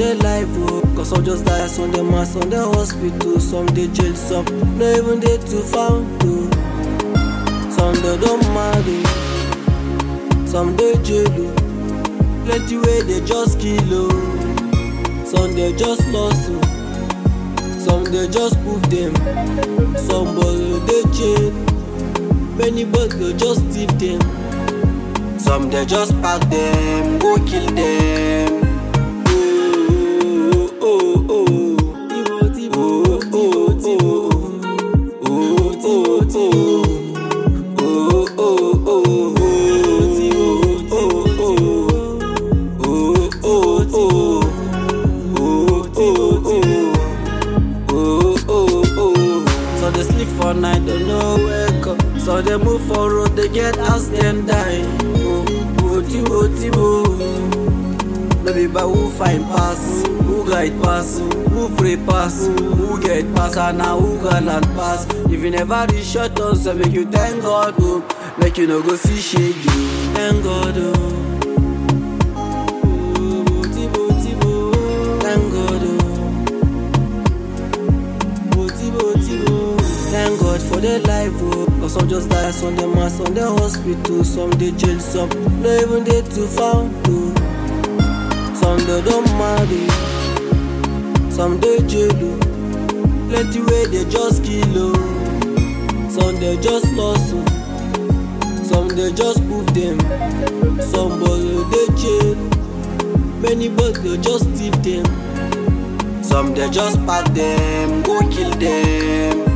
their life, oh. Cause some just die, some dem are, some dey hospital, some dey jail, some no even dey to found, oh. Some dey don marry, some dey jail, oh. Plenty wey dey just kill, oh. Some dey just lost, oh. Some dey just prove dem, some boy dey jail. Many boys go just thief dem. Some dey just pack dem, go kill dem. Oh, oh, oh, oh. Oh, oh, oh. Oh, oh, oh. Oh, oh, oh, oh. Oh, oh, oh. Oh, oh, oh. Oh, oh, oh. Oh, oh, oh. So they sleep for night, don't know wake up. So they move for road, they get house, then die. Oh, oh, tibo, tibo. No be by who find pass, who guide pass, who pray pass, who get pass, and now who gallant pass. If you never reach short on, so make you thank God, oh. Make you no go see shaggy. Thank God, oh. Oh, tibo, tibo. Thank God, oh. Tibo, Tibo. Thank God for their life, oh. Cause some just die, some dem are, some dey hospital, some dey jail, some no even dey to found, oh. Some dey don marry, some dey jail, oh. Plenty wey dey just kill, oh. Some dey just lost, oh. Some dey just prove dem, some boy dey jail. Many boys go just thief dem. Some dey just pack dem, go kill dem.